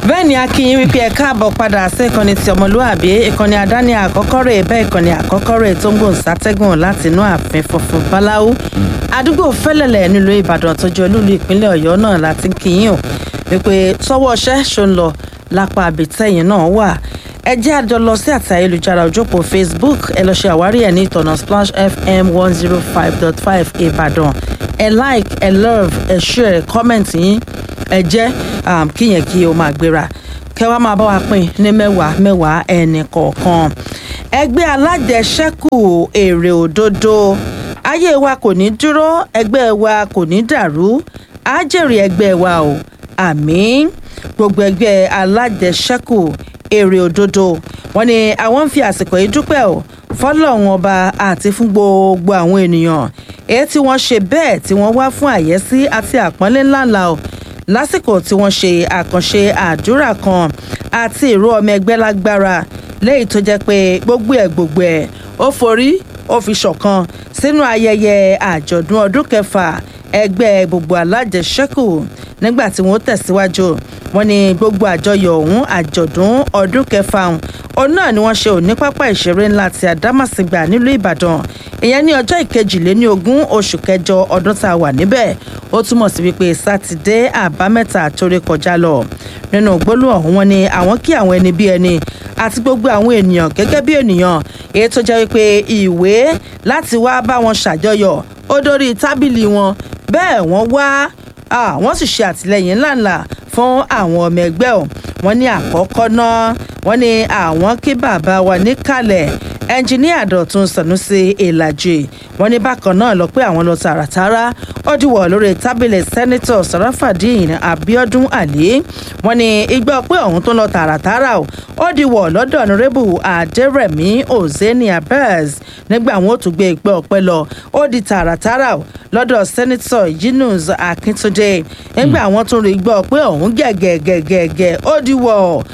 bẹ́ẹ̀ ni akínyìn wípé ẹ káàbọ̀ padà sí ìkànnì ti ọmọlúàbí ìkànnì àdáni àkọ́kọ́ rẹ̀ bẹ́ẹ̀ ìkànnì àkọ́kọ́ rẹ̀ tó ń gbòǹ sátẹ́gùn láti inú ààfin funfun báláwú àdúgbò fẹ́lẹ̀lẹ̀ nílùú ìbàdàn tó jẹ́ olúlu ìpínlẹ̀ ọ̀yọ́ náà láti ń kíyìn o wípé sọ́wọ́ ọṣẹ́ ṣó ń lọ lápá àbítẹ́yìn náà wà ẹ jẹ́ àjọ lọ sí àti ayélujára òjòpó facebook ẹ lọ ṣe àwárí ẹ̀ ní ìtọ̀nà splash fm one zero five dot five ìbàdàn ẹ like ẹ love ẹ share comment yín ẹ jẹ́ um, kíyẹn kí o máa gbéra kẹwàá máa bá wa pín ní mẹ́wàá mẹ́wàá ẹnì kọ̀ọ̀kan ẹgbẹ́ alájẹsẹ́kù èrè òdodo ayé wa kò ní dúró ẹgbẹ́ wa kò ní dàrú á jèrè ẹgbẹ́ wa o àmín gbogbo ẹgbẹ́ alájẹsẹ́kù èrè òdodo wọn ni àwọn ń fi àsìkò yìí dúpẹ́ o fọlọ́run ọba àti fún gbogbo àwọn ènìyàn èyí tí wọ́n ṣe bẹ́ẹ̀ tí wọ́n wá fún àyẹ́sí àti àpọ́nlé ńláńlá o lásìkò tí wọ́n ṣe àkànṣe àdúrà kan àti ìró ọmọ ẹgbẹ́ lágbára léyìí tó jẹ́ pé gbogbo ẹ̀ gbogbo ẹ̀ ó forí ó fi ṣọ̀kan sínú ayẹyẹ àjọ̀dún ọdún kẹfà ẹgbẹ́ gbogbo alájẹsẹ́kù nígbà tí wọ́n tẹ̀síwájú wọn ni gbogbo àjọyọ̀ ọ̀hún àjọ̀dún ọdún kẹfà ọ̀hún òun náà ni wọ́n ṣe òní pápá ìṣeré ńlá ti àdámàsìgbà nílùú ìbàdàn ìyẹn ní ọjọ́ ìkejìléní ogún oṣù kẹjọ ọdún tá a wà níbẹ̀ ó túmọ̀ sí wípé sátidé àbámẹ́ta torí kọjá lọ nínú gbólóhùn ọ̀hún wọn ni àwọn kí àwọn ẹni bí ẹni àti gbogbo àwọn ènìyàn gẹ́gẹ́ bí ènìyàn èyí tó jẹ́ wípé ìwé láti wá bá wọn ṣàjọyọ̀ ó dórí tábìlì wọn bẹ́ẹ̀ wọ́n wá wọ́n sì ṣe àtìlẹyìn ńláńlá fún àwọn ọmọ ẹgbẹ́ ọ̀ wọ́n ní àkọ́kọ́ náà wọ́n ní àwọn kí bàbá wa níkàlẹ̀ ẹnjiníà dọ̀tun sànúsì ìlàjì wọ́n ní bákan náà lọ pé àwọn lọ tààràtàrà ó dìwọ̀ lórí tábìlì sẹ́nitọ̀ sàràfàdín abiodun ali wọ́n ní igbá pé ọ̀hún tó lọ tààràtàrà ó dìwọ̀ lọ́dọ̀ ọ̀nàrẹ́bù adẹ́rẹ̀mí ozeni abez nígbà wọn ò tún gbé ìpẹ́ ọ̀pẹ lọ ó di tààràtàrà lọ́dọ̀ sẹ́nitọ̀ yunus akíntúndé nígbà wọn tún rí gbọ́ pé ọ̀hún gẹ̀gẹ̀gẹ̀gẹ̀ ó dìwọ̀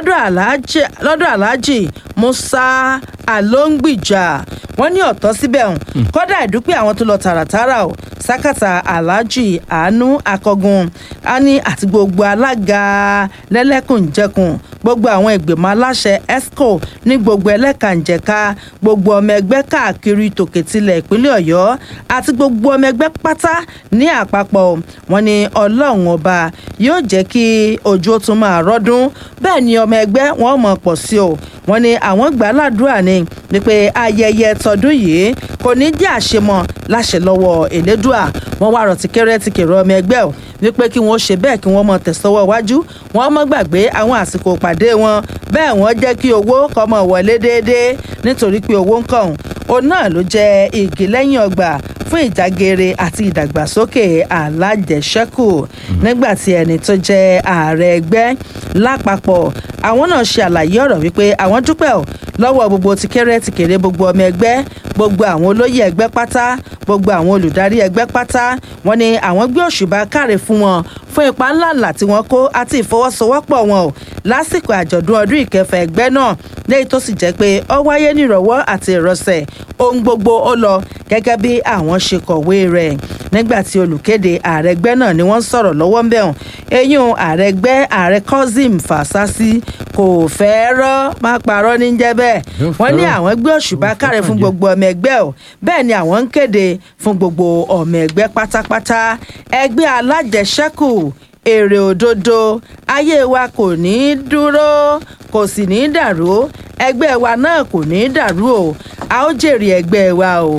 lọ́dọ̀ aláàjì musa alóńgbìjà wọn ní ọ̀tọ́ síbẹ̀ hàn kódà ìdúpẹ́ àwọn tó lọ tààràtàrà o sákàtà aláàjì àánú akọgun ani àti gbogbo alága lẹ́lẹ́kùnjẹkùn gbogbo àwọn ìgbìmọ̀ aláṣẹ esco ní gbogbo ẹlẹ́kànjẹ̀ka gbogbo ọmọ ẹgbẹ́ káàkiri tòkètìlẹ̀ ìpínlẹ̀ ọ̀yọ́ àti gbogbo ọmọ ẹgbẹ́ pátá ní àpapọ̀ wọn ni ọlọ́run ọba yóò jẹ́ kí ojú ó tún máa rọ́dún bẹ́ẹ̀ ni ọmọ ẹgbẹ́ wọn mọ̀ pọ̀ sí o wọn ni àwọn gbà ládùúrà ni wípé ayẹyẹ tọdún yìí kò ní jẹ́ àṣemọ láṣẹ lọ́wọ́ elédùà wọn wá rọ̀ tìkẹ́rẹ́ tìkẹ́rẹ́ ọmọ ẹgbẹ́ o wípé kí wọ́n ṣe bẹ́ẹ̀ kí wọ́n mọ tẹ̀sọ́wọ́ iwájú wọ́n mọ́ gbàgbé àwọn àsìkò pàdé wọn bẹ́ẹ̀ wọ́n jẹ́ kí owó kọ́ mọ̀ wọlé déédéé nítorí pé owó ń kàn òun náà ló jẹ́ igi lẹ́yìn ọgbà fún ìdágere àti ìdàgbàsókè alájẹsẹ́kù nígbà tí ẹni tó jẹ́ ààrẹ ẹgbẹ́ lápapọ̀ àwọn náà ṣe àlàyé ọ̀rọ̀ wípé àwọn dúpẹ́ ọ̀ lọ́wọ́ gbogbo ti kéré ti kéré gbogbo ọmọ ẹgbẹ́ gbogbo àwọn olóyè ẹgbẹ́ pátá gbogbo àwọn olùdarí ẹgbẹ́ pátá wọn ni àwọn gbé òṣùbà káre fún wọn fún ipa ńláńlá tí wọ́n kó àti ìfọwọ́sowọ́pọ̀ wọn o lásìkò àjọ̀dún ọdún ìkẹfà ẹgbẹ́ náà lẹ́yìn tó sì jẹ́ pé ó wáyé nírọ̀wọ́ àti ìrọ̀sẹ̀ ohun gbogbo ó lọ gẹ́gẹ́ bí àwọn ṣe kọ̀wé rẹ̀ nígbà tí olùkéde ààrẹ ẹgbẹ́ náà ni wọ́n ń sọ̀rọ̀ lọ́wọ́ ń bẹ̀rùn eyín ààrẹ ẹgbẹ́ ààrẹ cousin fàṣásí kò fẹ́ rọ́ má parọ́ ní jẹ́ bẹ́ẹ̀ wọ́n ní àwọn gbé òṣùbà káre fún gbogbo ọmọ ẹgbẹ́ o bẹ́ẹ̀ ni àwọn ń kéde fún gbogbo ọmọ ẹgbẹ́ pátápátá ẹgbẹ́ alájẹsẹ́kù èrè òdodo ayé wa kò ní í dúró kò sì ní í dàrú ẹgbẹ́ wa náà kò ní í dàrú o a ó jèrè ẹgbẹ́ wa o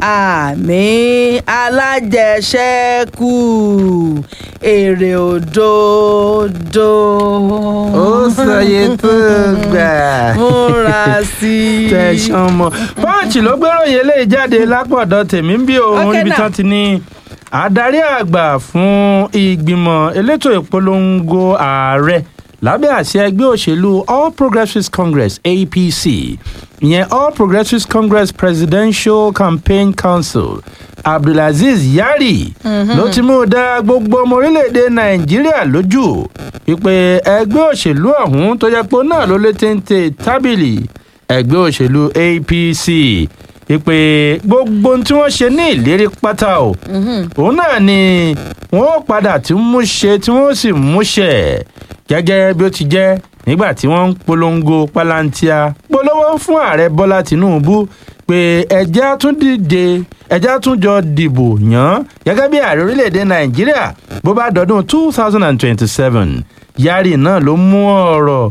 àmì alájẹsẹ́kù èrè òdodo. ó sọye tó gbà. múra sí i. tẹ̀sán mọ́ pọ́ǹchì ló gbéròyìn eléyìí jáde lápọ̀dọ̀ tèmi ń bí òun Okay níbi now. tán ti ní adarí àgbà fún ìgbìmọ̀ elétò ìpolongo ààrẹ lábẹ́ àṣẹ ẹgbẹ́ òṣèlú all progressives congress apc ìyẹn all progressives congress presidential campaign council abdulaziz yari ló ti mú dá gbogbo ọmọ orílẹ̀-èdè nàìjíríà lójú wípé ẹgbẹ́ òṣèlú ọ̀hún tó jẹ́ pé òun náà ló lé téńté tábìlì ẹgbẹ́ òṣèlú apc wípé gbogbo ohun tí wọ́n ṣe ní ìlérí pátá o òun náà ni wọ́n ó padà tí ń mú ṣe tí wọ́n ó sì mú ṣẹ gẹ́gẹ́ bí ó ti jẹ́ nígbà tí wọ́n ń polongo palantia polówó fún ààrẹ bọ́lá tìǹbù pé ẹjẹ́ á tún dìde ẹjẹ́ á tún jọ dìbò yàn án gẹ́gẹ́ bí ààrẹ orílẹ̀-èdè nàìjíríà bó bá dọdún two thousand and twenty-seven yari náà ló mú ọ̀rọ̀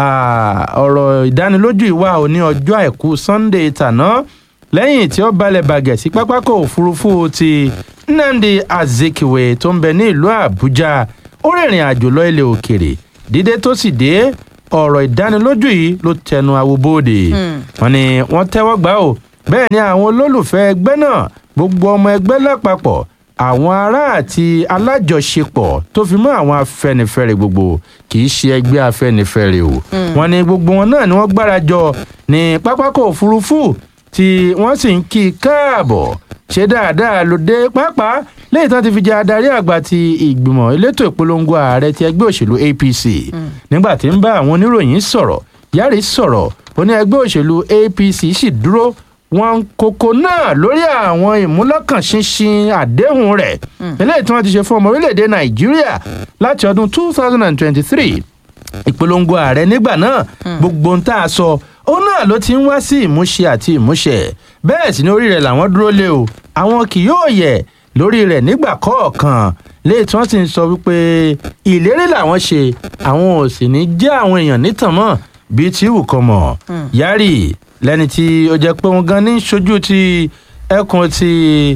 ọ̀rọ̀ ìdánilójú ìwà òní ọjọ́ àìkú sunday tàná lẹ́yìn tí ó balẹ̀ bàgẹ̀ sí pápákọ̀ òfurufú ti nnamdi azikiwe tó ń bẹ ní ìlú àbújá ó rìnrìn àjò lọ ilẹ̀ òkèrè dídé tó sì dé ọ̀rọ̀ ìdánilójú yìí ló tẹnu awobóde wọn ni wọ́n tẹ́wọ́ gbà ó bẹ́ẹ̀ ni àwọn olólùfẹ́ ẹgbẹ́ náà gbogbo ọmọ ẹgbẹ́ lápapọ̀ àwọn ará àti alájọṣepọ̀ tó fi mọ́ àwọn afẹnifẹre gbogbo kì í ṣe ẹgbẹ́ afẹnifẹre o wọn ni gbogbo wọn náà ni wọ́n gbárajọ ní pápákọ̀ òfurufú tí wọ́n sì ń kí i káàbọ̀ ṣe dáadáa ló dé pàápàá lẹ́yìn tí wọ́n ti fi jẹ́ adarí àgbà ti ìgbìmọ̀ elétò ìpolongo ààrẹ ti ẹgbẹ́ òṣèlú apc nígbà tí ń bá àwọn oníròyìn sọ̀rọ̀ yàrá sọ̀rọ̀ ó ní ẹgbẹ́ òṣèlú apc sì dúró wọn kókó náà lórí àwọn ìmúlọ́kànṣinṣin àdéhùn rẹ̀ eléyìí tí wọ́n ti ṣe fún ọmọ orílẹ̀-èdè nàìjíríà láti ọdún two thousand and twenty-three ìpolongo ààrẹ nígbà náà gbogbo ń tá a sọ òun náà ló ti ń wá sí ìmúṣẹ àti ìmúṣẹ bẹ́ẹ̀ sì ni orí rẹ̀ làwọn dúró lé o àwọn kì yóò yẹ̀ lórí rẹ̀ nígbà kọ̀ọ̀kan léyìí tí wọ́n sì ń sọ wípé ìlérí làwọn ṣe àwọn ò sì ní jẹ́ àwọn èèyàn nítàn mọ́ bíi tí wù kọ́ mọ̀ yárì lẹ́ni tí ó jẹ́ pé òun gan ní ṣojú ti ẹkùn ti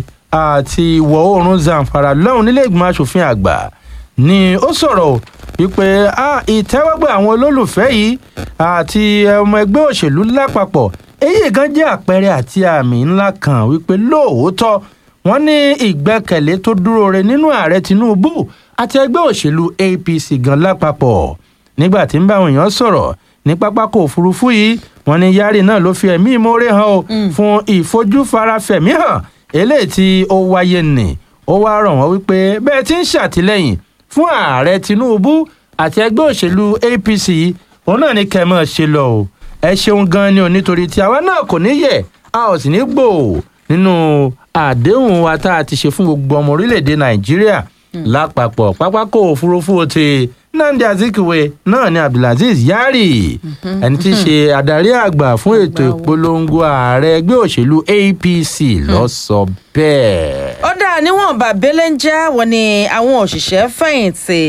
àti ìwọ̀ oòrùn zamfara lọ́hùn nílé ìgbìmọ̀ asòfin àgbà ni ó sọ̀rọ̀ wípé ìtẹ́wọ́gbà àwọn olólùfẹ́ yìí àti ọmọ ẹgbẹ́ òṣèlú lápapọ̀ èyí gan jẹ́ àpẹẹrẹ àti àmì ńlá kan wípé lóòótọ́ wọ́n ní ìgbẹ́kẹ̀lé tó dúró re nínú ààrẹ tinubu àti ẹgbẹ́ òṣèlú apc gan lápapọ̀ nígbà tí ń bá àwọn èèyàn sọ̀rọ̀ ní pápákọ̀ òfurufú yìí wọ́n ní yari náà ló fi ẹ̀mí ìmoore hàn o fún ìfojúfarafẹ̀mí hàn eléyìí tí ó wáyé nì ó wá rọ̀ wọ́n wípé bẹ́ẹ̀ tí ń ṣàtìlẹ́yìn fún ààrẹ tinubu àti ẹgbẹ́ òṣèlú apc òun náà ní kẹ́ ẹ máa ṣe lọ o ẹ ṣeun gan ni o nítorí tí àwa náà kò ní yẹ a ò sì ní gbò nínú àdéhùn wa tá a ti ṣe fún gbogbo ọmọ orílẹ̀-èdè nàìjíríà lápapọ̀ pápákọ̀ òfurufú ti nnamdi azikiwe náà ni abdulaziz yari ẹni tí í ṣe adarí àgbà fún ètò ìpolongo ààrẹ ẹgbẹ́ òṣèlú apc lọ sọ bẹ́ẹ̀. ó dáa níwọ̀nba belenja wọn ni àwọn òṣìṣẹ́ fẹ̀yìntì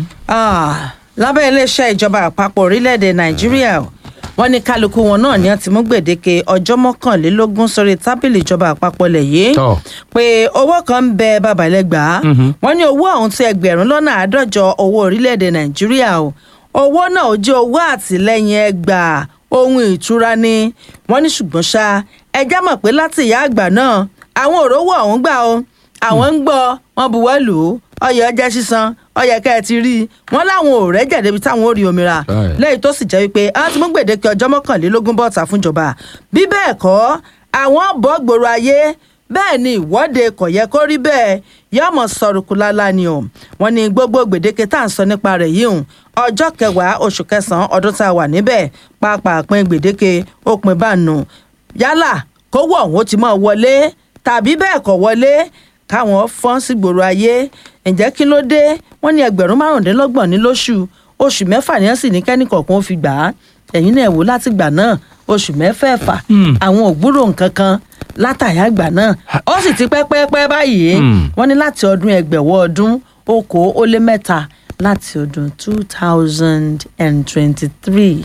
lábẹ́ iléeṣẹ́ ìjọba àpapọ̀ orílẹ̀-èdè nàìjíríà wọ́n ní kálukú wọn náà ni wọ́n ti mú gbèdéke ọjọ́ mọ́kànlélógún sórí tábìlì ìjọba àpapọ̀ lẹ̀ yìí pé owó kan ń bẹ babalẹ́gbàá wọ́n ní owó ọ̀hún ti ẹgbẹ̀rún lọ́nà àádọ́jọ owó orílẹ̀-èdè nàìjíríà o owó náà ó jẹ́ owó àtìlẹ́yìn ẹgbàá ohun ìtura ni wọ́n ní ṣùgbọ́n ṣá ẹjá mọ̀ pé láti ìyá àgbà náà àwọn òrówó ọ̀hún gbà o àwọn ń gbọ́ wọn buwọ́ lù ú ọyẹ ọjẹ sísan ọyẹ kẹ ẹ ti rí i wọn láwọn ò rẹjẹ débi táwọn ò rí omi ra lẹyìn tó sì jẹ wípé àwọn ti mú gbèdéke ọjọ mọkànlélógún bọta fúnjọba bí bẹẹ kọ àwọn bọ gbòòrò ayé bẹẹ ni ìwọde kò yẹ kó rí bẹẹ yọmọ sọrùkù lálá ni o wọn ní gbogbo gbèdéke tá à ń sọ nípa rẹ yìí hùn ọjọ kẹwàá oṣù kẹsànán ọdún tá a wà níbẹ pàápàá pin gbèdéke òpin bá nù yálà kówó ọ̀hún ó ti mọ̀ wọlé tàbí bẹ́ẹ̀ kọ̀ wọlé káwọn fọ́n sí gbòòrò ayé ǹjẹ́ kí ló dé wọ́n ní ẹgbẹ̀rún márùndínlọ́gbọ̀n ní lóṣù oṣù mẹ́fà ní ẹ̀sìn ní kẹ́nìkọ̀ọ̀kan ó fi gbà á ẹ̀yin náà wò láti gbà náà oṣù mẹ́fẹ̀ẹ̀fà àwọn ògbúrò nǹkan kan látàyà gbà náà ó sì ti pẹ́ pẹ́ báyìí wọ́n ní láti ọdún ẹgbẹ̀wọ́ ọdún okòó ó lé mẹ́ta láti ọdún two thousand and twenty-three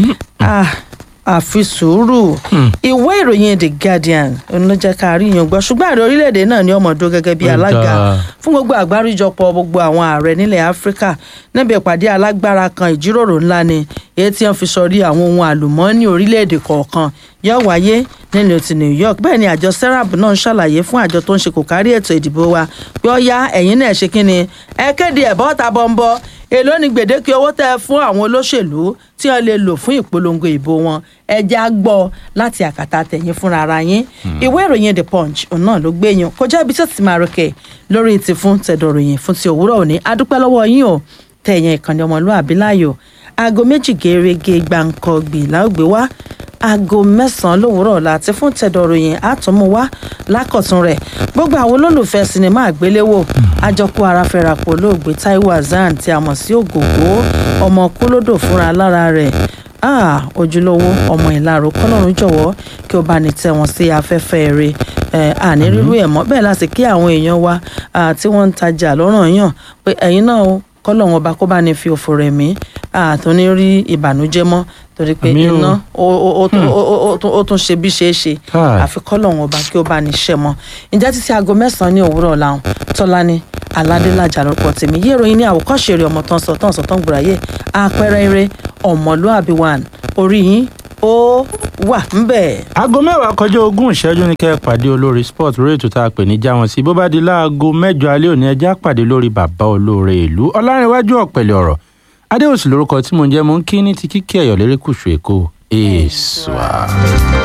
àfi sùúrù ìwé ìròyìn the guardian ló jẹ́ ká rí yan gbọ́ ṣùgbọ́n ààrẹ orílẹ̀-èdè náà ni ọmọdé gẹ́gẹ́ bí alága fún gbogbo àgbáríjọpọ̀ gbogbo àwọn ààrẹ nílẹ̀ áfíríkà níbi ìpàdé alágbára kan ìjíròrò ńlá ni èyí tí wọ́n fi sọrí àwọn ohun àlùmọ́ọ́nì orílẹ̀-èdè kọ̀ọ̀kan yóò wáyé nílùú ti new york bẹ́ẹ̀ ni àjọ serap náà ń ṣàlàyé fún àjọ tó ń ṣe kò kárí ètò ìdìbò wa pé ó yá ẹ̀yin náà ṣe kí ni ẹ kéde ẹ̀ bọ́ta bọ́ńbọ́ èló ni gbèdéke owó tẹ fún àwọn olóṣèlú tí wọn lè lò fún ìpolongo ìbò wọn ẹjẹ á gbọ láti àkàtà tẹyin fúnra ara yín ìwé ìròyìn the punch òun náà ló gbé yín kọjá ibi tí ó ti máa rọkẹ lórí ti fún tẹdọrọyìn fún ti òwúrọ òní adúpẹ lọwọ yín o tẹyìn ìkànnì ọmọlúàbí láàyò aago méjì gèrègè gbàǹkọ gbì láògbé wá aago mẹ́sàn-án lówùúrọ̀ ọ̀la àti fún tẹ̀dọ̀ròyìn àtúnmúwá lákọ̀tún rẹ̀ gbogbo àwọn olólùfẹ́ sinimá àgbéléwò àjọkú ara fẹ́rapọ̀ olóògbé Taiwo Hassan tí a mọ̀ sí ògògó ọmọ kúlódò fúnra lára rẹ̀ ah ojúlówó ọmọ ìlàró kọlọ́run jọ̀wọ́ kí o bá ní tẹ̀ wọ́n sí afẹ́fẹ́ rẹ̀ àní rírú ẹ̀ mọ́ bẹ́ẹ̀ láti kí àwọn èèyàn wa tí wọ́n ń tajà lọ́rọ̀ yàn pé ẹ̀yin náà kọ́lọ́run ọba kó bá ní fi òfò rẹ̀ mí àtúní rí ìbànújẹ́ mọ́ torí pé iná ó tún ṣe bí ṣe é ṣe àfi kọ́lọ́run ọba kí ó bá ní ṣẹ́ mọ́ ǹjẹ́ títí aago mẹ́sàn-án ní òwúrọ̀ làwọn tọ́lání aládélájà lórúkọ tèmi yé ìròyìn ní àwòkọ́ṣe eré ọmọ tán sọ tán sọ tán gbòòràyè àpẹẹrẹ eré ọmọlúàbí one orí yín ó wà ńbẹ̀. aago mẹ́wàá kọjá ogún ìṣẹ́jú ní kẹ́ ẹ pàdé olórí sport lórí ètò tá a pè ní jáwọn sí bó bá di láago mẹ́jọ alẹ́ òní ẹjẹ́ àpàdé lórí bàbá olóore ìlú ọlárẹ̀wájú ọ̀pẹ̀lẹ̀ ọ̀rọ̀ adéòsì lórúkọ tí mo ń jẹ́ mo ń kí ní ti kíkí ẹ̀yọ̀ lérékùṣù èkó èèṣùà.